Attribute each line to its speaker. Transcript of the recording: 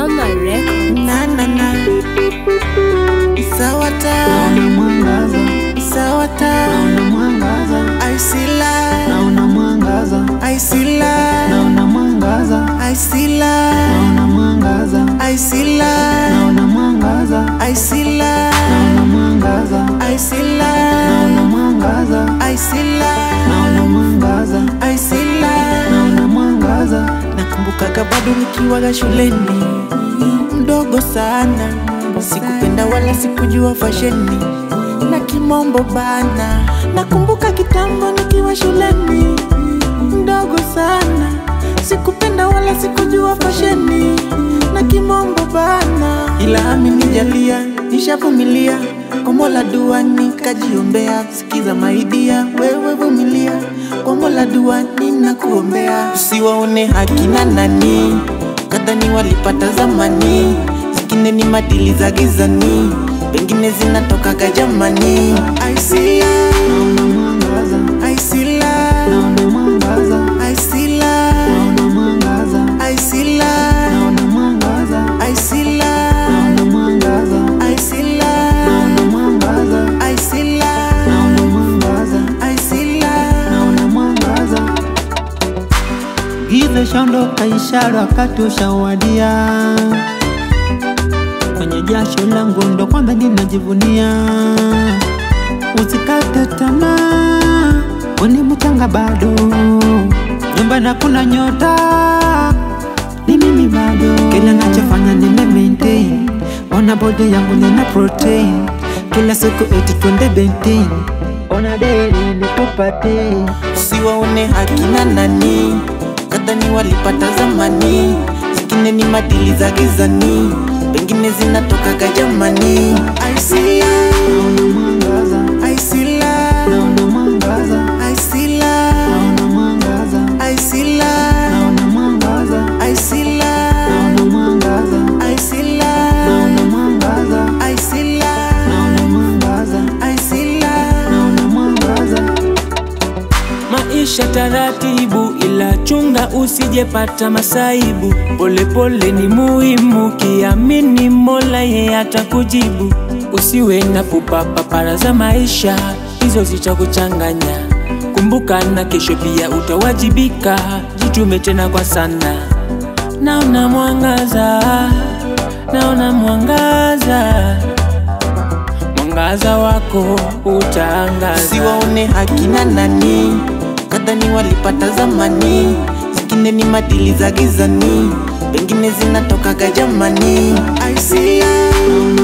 Speaker 1: Samba Records.
Speaker 2: na na na sawa ta
Speaker 3: naona mwangaza,
Speaker 2: sawa ta
Speaker 3: naona mwangaza,
Speaker 2: I see light
Speaker 3: naona mwangaza,
Speaker 2: I see light
Speaker 3: naona mwangaza,
Speaker 2: I see light
Speaker 3: naona mwangaza,
Speaker 2: I see light
Speaker 3: naona mwangaza,
Speaker 2: I see light
Speaker 3: naona mwangaza,
Speaker 2: I see light
Speaker 3: naona mwangaza,
Speaker 2: I see light
Speaker 3: naona mwangaza,
Speaker 2: I see light
Speaker 3: naona mwangaza,
Speaker 2: Nakumbukaga bado nikiwaga shuleni mdogo sana, sikupenda wala sikujua fasheni na kimombo bana. Nakumbuka kitambo nikiwa shuleni mdogo sana, sikupenda wala sikujua fasheni na kimombo bana, ila amenijalia nishavumilia kwa Mola dua nikajiombea. Sikiza maidia, wewe vumilia kwa Mola dua ninakuombea, usiwaone hakina nani kadhani walipata zamani, zingine ni madili za gizani, pengine zinatokaga jamani. I see light,
Speaker 3: naona mwangaza,
Speaker 2: I see light,
Speaker 3: naona mwangaza,
Speaker 2: I see light,
Speaker 3: naona mwangaza,
Speaker 2: I see light,
Speaker 3: naona mwangaza,
Speaker 2: I see light,
Speaker 3: naona mwangaza,
Speaker 2: I see light,
Speaker 3: naona mwangaza,
Speaker 2: I see light,
Speaker 3: naona mwangaza,
Speaker 2: I see light.
Speaker 3: naona mwangaza. Giza shaondoka, ishara wakati ushawadia. Kwenye jasho langu ndo kwanza ninajivunia. Usikate tamaa, weni mchanga bado, nyumbani hakuna nyota, ni mimi bado. Kila nachofanya nime maintain, ona body yangu nina protein, kila siku eti twende bentin, ona daily nikupate
Speaker 2: usiwaone hakina nani kadhani walipata zamani, zingine ni madili za gizani, pengine zinatokaga jamani. I see light,
Speaker 3: naona mwangaza,
Speaker 2: I see light,
Speaker 3: naona mwangaza,
Speaker 2: I see light,
Speaker 3: naona mwangaza,
Speaker 2: I see light,
Speaker 3: naona mwangaza,
Speaker 2: I see light,
Speaker 3: naona mwangaza,
Speaker 2: I see light,
Speaker 3: naona mwangaza,
Speaker 2: I see light,
Speaker 3: naona mwangaza,
Speaker 2: I see light.
Speaker 3: naona mwangaza.
Speaker 4: Maisha taratibu, ila chunga usijepata masaibu. Polepole ni muhimu, kiamini Mola yeye atakujibu. Usiwe na pupa papara za maisha, hizo zitakuchanganya. Kumbuka na kesho pia utawajibika, jitume tena kwa sana. Naona mwangaza, naona mwangaza, mwangaza wako utaangaza.
Speaker 2: Usiwaone hakina nani kadhani walipata zamani, zingine ni madili za gizani, pengine zinatokaga jamani. I see light,
Speaker 3: Naona